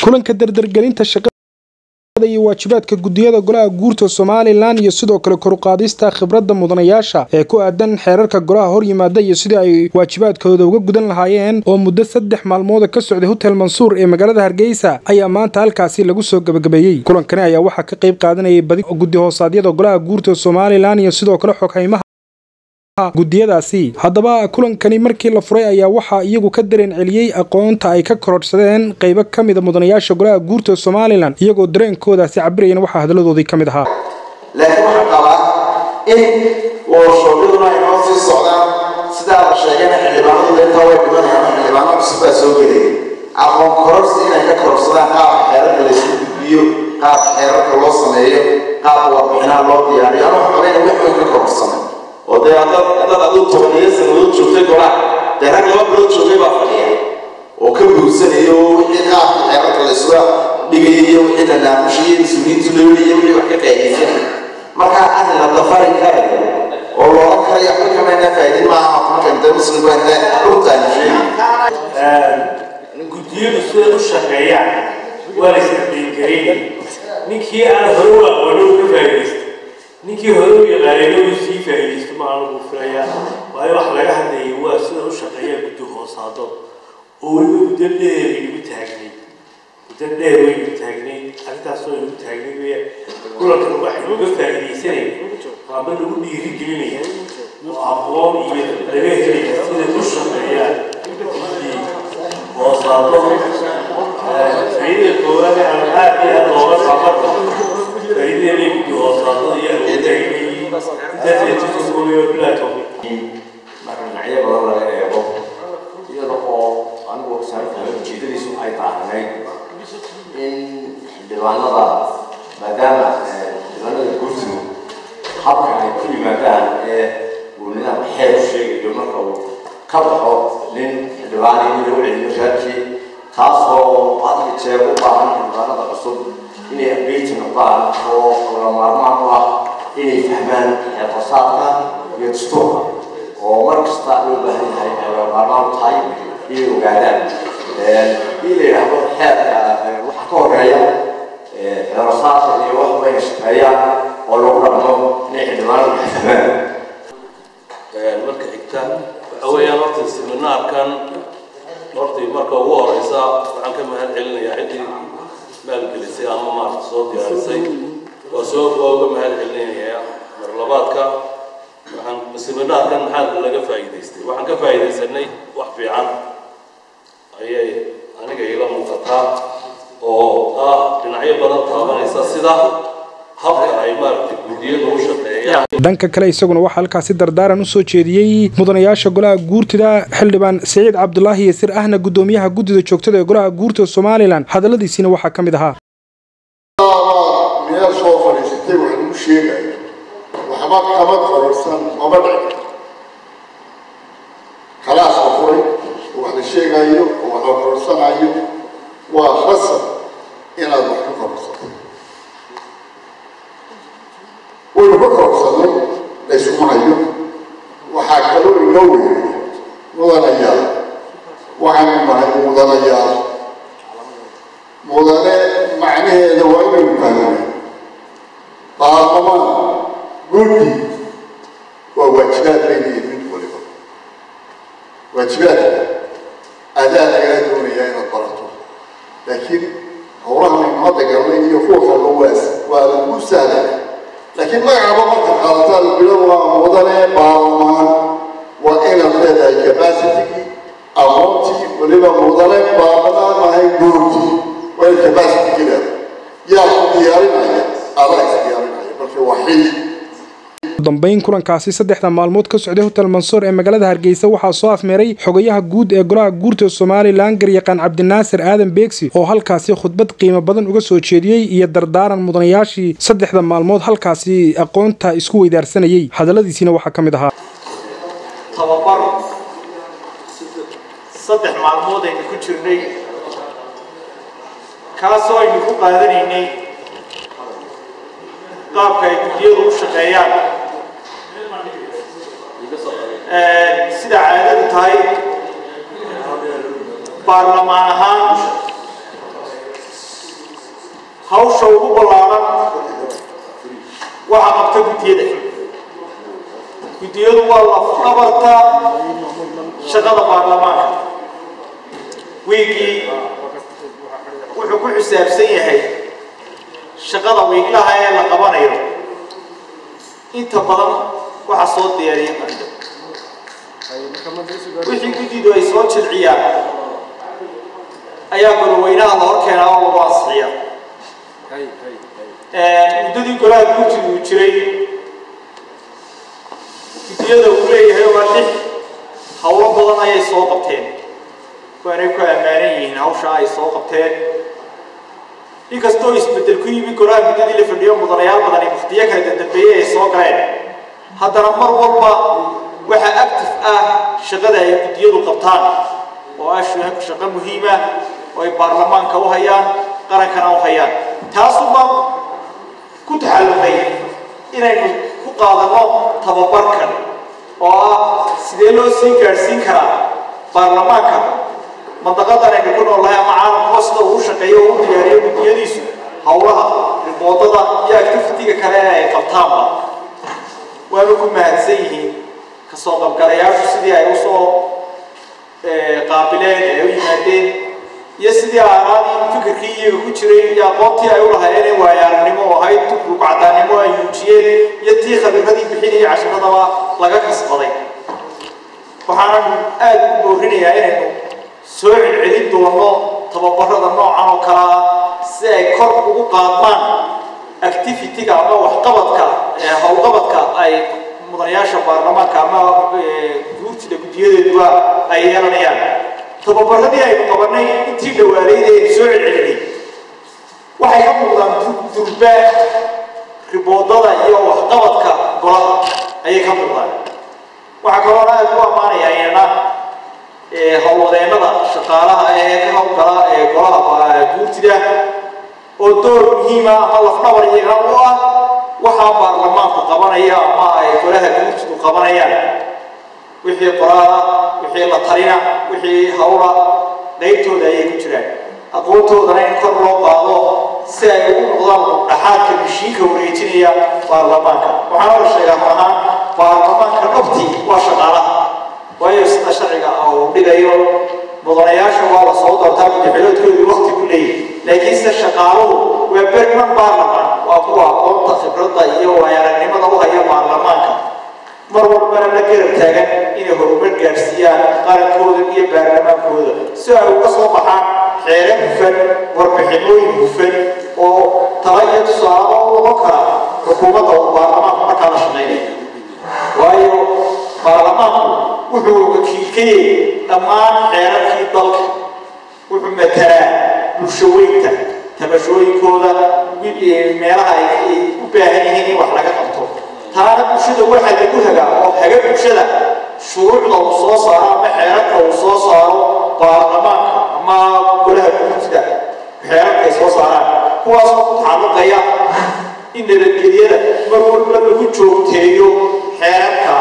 kulanka dardargelinta shaqada iyo waajibaadka gudiyada golaha guurta somalilan iyo sidoo kale koruqaadista khibradda mudanayaasha ee ku aadan xeerarka golaha hor yimaada iyo sidii ay waajibaadkooda uga gudan lahaayeen oo muddo saddex maalmooda ka socday hotel mansuur ee magaalada hargeysa ayaa maanta halkaasi lagu soo gabagabeeyey kulankani ayaa waxaa ka qayb qaadanayay badi guddi hoosaadyada golaha guurta somalilan iyo sidoo kale xoghaymaha gudiyadaasi haddaba kulankani markii la furay ayaa waxaa iyagu ka dareen celiyey aqoonta ay ka korodhsadeen qaybo ka mida mudanayaasha golaha guurta somalilan iyagoo dareenkoodaasi cabirayana waxaa hadaladoodii ka mid ahaa laakiin waxaan qabaa in worshoobyaduna ay noo sii socdaan sidaa la sheegayna xildhibaanadu intaa way dhimanayaan xildhibaano cusub baa soo gelaya aqoon kororsi inay ka kororsadaan qaabka xeerarka laysku gudbiyo qaabka xeerarka loo sameeyo qaabka warbixinaha loo diyaariyo anuu xogeyn wax weyn ka kororsamay oo dee haddaad haddaad aduu tobaniyo sanadood joogtay golaha dee rag laba bilood joogay baa fadhiya oo ka buugsanayo wixii qaabka xeerarka laysula dhigayay iyo wixii la naamushayay mas-uuliyiintu laweliyo wixii wax ka qaydaysanay markaa arrin la dafari karayo oo looga karayo waxba kamayna faa'iidin maaha marka inta muslim baa inta dhultaani sheegi guddiyadu siday u shaqeeyaan waa la isdhiingareyn ninkii aan hore u aqoonin uu ka faa'iidaysta ninkii hore u yaqaanayna uu sii faa'iidaysto ma aanu filayaa waayo wax laga hadlayay waa sida u shaqeeyaa guddi hoosaado oo weliba muddo dheer inagu taagnay muddo dheer waynagu taagnay arrintaas oo inagu taagnay weya kulankan waxaynu uga faa'iidaysanaya waaba nagu dhiirigelinaya oo aqoon iyo laga helaya sida u shaqeeyaan guddi hoosaado faa'iidada koowaad ee aan aad iyo aad looga qabanka faa'iidada guddi hoosaadada iyo awoodda marka dhinacyo badan laga eego iyada oo anigu saarkaa ujeedadiisu ay taahnayd in xildhibaanada maadaama xildhibaanada gurtigu habka ay ku yimaadaan ee uu nidaamka xeer u sheegayo marka uu ka baxo nin xildhibaani in lagu celiyo raadkii taasoo had iyo jeer u baahan xildhibaanada cusub inay update noqdaan oo laga maarmaan u ah inay fahmaan xeerfasaadka iyo dastuurka oo mar kasta loo baahan yahay ay laga maarmaan u tahay inay ogaadaan in la yidhaahdo xeerka waxa ka horeeya xeerfasaadka iyo wax bayna shaqeeyaan oo lagu dhaqmo inay xildhibaanadu fahmaan marka xigta waxa weeyaan horta seminaarkan hortii marka ugu horeysa waxaan ka mahad celinayaa ciddii maalgelisay ama maarta soo diyaarisay waa soo waa uga mahad celinayaa mar labaadka waxaan seminaarkan maxaa laga faa'iidaystay waxaan ka faa'iidaysanay wax fiican ayay aniga ila muuqataa oo ah dhinacyo badan taabanaysa sida habka ay maaragtay guddiyadu u shaqeeyaan dhanka kale isaguna waxaa halkaasi dardaaran u soo jeediyey mudanayaasha golaha guurtida xildhibaan siciid cabdulaahi yasir ahna guddoomiyaha guddida joogtada ee golaha guurta somalilan hadalladiisiina waxaa ka mid ahaa meel soo fadhiisatay wax lagu sheegayo waxba kama kororsan maba dhici khalaas la furay oo wax la sheegayo oo wax la kororsanayo waa khasab inaad wax ka kororsato waynu ka kororsanay laysuma hayo waxaa kaloo inoo weeyay mudanayaal waxaanu nahay mudanayaal mudane macnaheeda waa inaynu fahmana baarlamaan guddi waa waajibaad baynayihin mid waliba waajibaadka adaa lagaa doonayaa inaad barato laakiin howlahan aynu hadda galnay iyo kuwa kalba waas waa lagu sahlaya laakiin magacaba marka qaadataa bilo waa mudane baarlamaan waa inaad leedahay capacitigii aqoontii waliba mudane baarlamaan ahay guurtii waa in capacity leedahay yaa ku diyaarinaya adaa is diyaarinaya marka waa xil dambayn kulankaasi saddexda maalmood ka socday hotel mansuur ee magaalada hargeysa waxaa soo afmeeray xogayaha guud ee golaha guurta somalilan garyaqaan cabdinaasir aadan beegsi oo halkaasi khudbad qiimo badan uga soo jeediyey iyo dardaaran mudanayaashii saddexda maalmood halkaasi aqoonta isku weydaarsanayey hadalladiisiina waxaa ka mid ahaa tababar saddex maalmood aynu ku jirnay kaasoo aynu ku qaadanaynay qaabka ay guddiyadu u shaqeeyaan sida caadadu tahay baarlamaan ahaan hawsha ugu ballaaran waxaa qabta guddiyada guddiyadu waa lafdhabarta shaqada baarlamaanka wiigii wuxuu ku xisaabsan yahay shaqada wiiglaha ee la qabanayo inta badan waxaa soo diyaariya marka wixii guddidu ay soo jilciyaan ayaa goloweynaha la hor keenaa oo lagu ansixiya muddadii golaha guddigu uu jiray guddiyada uu leeyahay waa lix howlo badan ayay soo qabteen waanay ku ammaanan yihiin hawshaa ay soo qabteen inkastoo isbeddel ku yimi golaha muddadii la fadhiyo mudanayaal badani mukhtiyo kala dambeeyey ay soo galeen haddana mar walba waxaa active ah shaqada ay guddiyadu qabtaan oo ah shaqo muhiima oo ay baarlamaanka u hayaan qarankana u hayaan taasuma ku taxallumay inaynu ku qaadanno tababarkan oo ah sidee loo sii gaadhsiin karaa baarlamaanka mandaqadan aynu ku noolnahay ama caalamkuwa sida uu shaqeeyo oo u diyaariyo guddiyadiisu howlaha riboodada iyo activitiga kale ee ay qabtaanba waanu ku mahadsan yihiin kasoo qabgalayaashu sidii ay usoo qaabileen ay u yimaadeen iyo sidii aaraadii fikirkii iyaga ku jiray iyo aqoontii ay u lahaayeen waayo aragnimo oo ahayd rugcadaannimo ay muujiyeen iyo tii khabiiradii bixinayay cashiradaba laga kasbaday waxaanan aada u boorinayaa inaynu soo celcelin doono tababarada noocan oo kale ah si ay kor ugu qaadmaan activity-ga ama waxqabadka howlqabadka ay mudanayaasha baarlamaanka ama guurtida guddiyadeeduba ay yeelanayaan tababaradii aynu qabanay intii dhawaaleyd ee soo celcelinay waxay ka muuqdaan durba riboodada iyo waxqabadka golaha ayay ka muuqdaan waxaa kaloo aad u ammaanaya iyana howlwadeennada shaqaalaha ee ka howlgala ee golaha guurtida oo door muhiima ama lafdhabar iyagana u ah waxaa baarlamaanku qabanaya ama ay golaha guurtidu qabanayaan wixii qoraala wixii la talina wixii hawla qaybtooda ayay ku jiraan aqoontoodana in kor loo qaado si ay ugu noqdaan dhaxaadka mishiinka wareejinaya baarlamaanka waxaana la sheegaa maahaan baarlamaanka dhabtii waa shaqaalaha waayo sida sharciga uu dhigayo mudanayaasha waa la soo doortaa madaxweloodkoodu wakti ku leeyahy laakiinse shaqaaluhu waa berman baarlamaan waa kuwa aqoonta khibradda iyo waayaragnimada u haya baarlamaanka mar walbana la garab taagan inay horumar gaadhsiiyaan qarankooda iyo baarlamaankooda si ay uga soo baxaan xeere hufan warbixinooyin hufan oo tala iyo tusaale u noqon kara xukuumadda uu baarlamaanku markaa la shaqaynaya waayo baarlamaanku wuxuu wakiilkayey dhammaan xeerarkii dalka wuxuu matalaa bulshaweynta tabashooyinkooda meelaha ay u baahan yihiin in wax laga qabto taana bulshada waxaa lagu hagaa oo haga bulshada shuruucda uu soo saaro ama xeerarka uu soo saaro baarlamaanka ama golaha guurtida xeerarka ay soo saaraan kuwaasoo ku tacalluqaya in nabadgelyada mar walba lagu joogteeyo xeerarka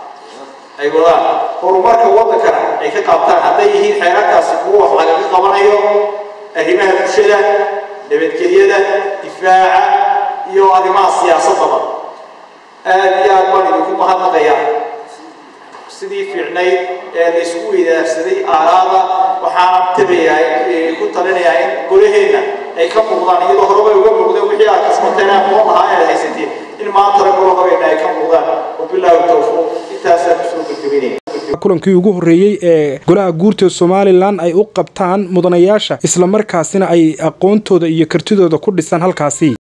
ay wadaan horumarka waddankana ay ka qaabtaan hadday yihiin xeerarkaasi kuwa wax lagaga qabanayo arrimaha bulshada nabadgelyada difaaca iyo arrimaha siyaasadaba aad iyo aad baan idinku mahadnaqayaa sidii fiicnayd ee la isku weydaarsaday aaraada waxaan tabayaa ku talinayaa in golaheenna ay ka muuqdaan iyadoo horeba uga muuqdeen wixii aad kasbateen aqoon lahaa ee haysateen in maantana golahogeena ay ka muuqdaan wabilaahi tawfiiq intaasaan kusoo gabagabeynaya kulankii ugu horreeyey ee golaha guurta somalilan ay u qabtaan mudanayaasha islamarkaasina ay aqoontooda iyo kartidooda ku dhisan halkaasi